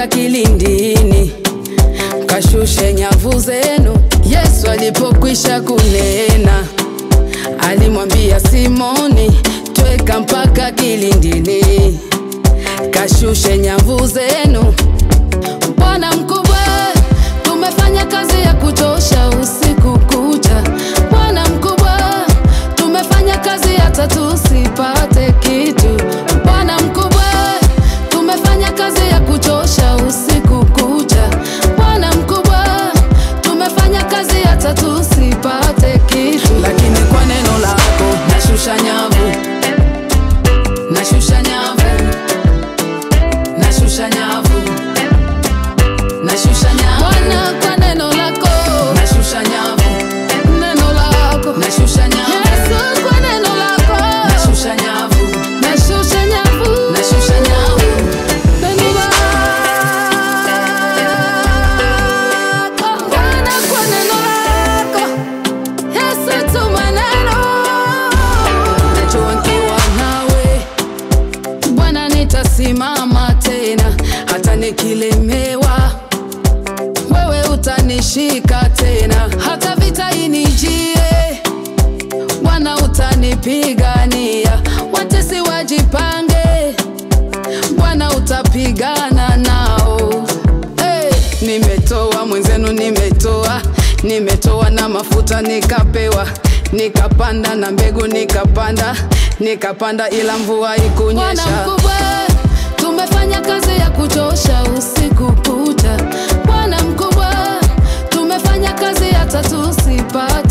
mpaka kilindini, kashushe nyavu zenu. Yesu alipokwisha kunena, alimwambia Simoni, tweka mpaka kilindini, kashushe nyavu zenu. Bwana mkubwa, tumefanya kazi ya kuchosha usiku kucha. Bwana mkubwa, tumefanya kazi hata tusipate kitu. Bwana mkubwa, tumefanya kazi ya kuchosha usiku kucha. Bwana mkubwa, tumefanya kazi hata tusipate kitu, lakini kwa neno lako nashusha nyavu, nashusha nyavu, nashusha nyavu nashusha nyavu Bwana, kwa neno lako nashusha nyavu, neno lako nashusha nyavu Yesu, kwa neno lako nashusha nyavu, nashusha nyavu, nashusha nyavu neno lako Bwana, kwa neno lako Yesu, tuma neno najua nikiwa nawe Bwana nitasimama tena, hata nikilemewa, wewe utanishika tena, hata vita inijie, Bwana utanipigania, watesi wajipange, Bwana utapigana nao. Hey, nimetoa mwenzenu, nimetoa nimetoa na mafuta nikapewa, nikapanda na mbegu nikapanda, nikapanda ila mvua ikunyesha. Bwana mkubwa, tumefanya kazi ya kuchosha usiku kucha. Bwana mkubwa, tumefanya kazi hata tusipate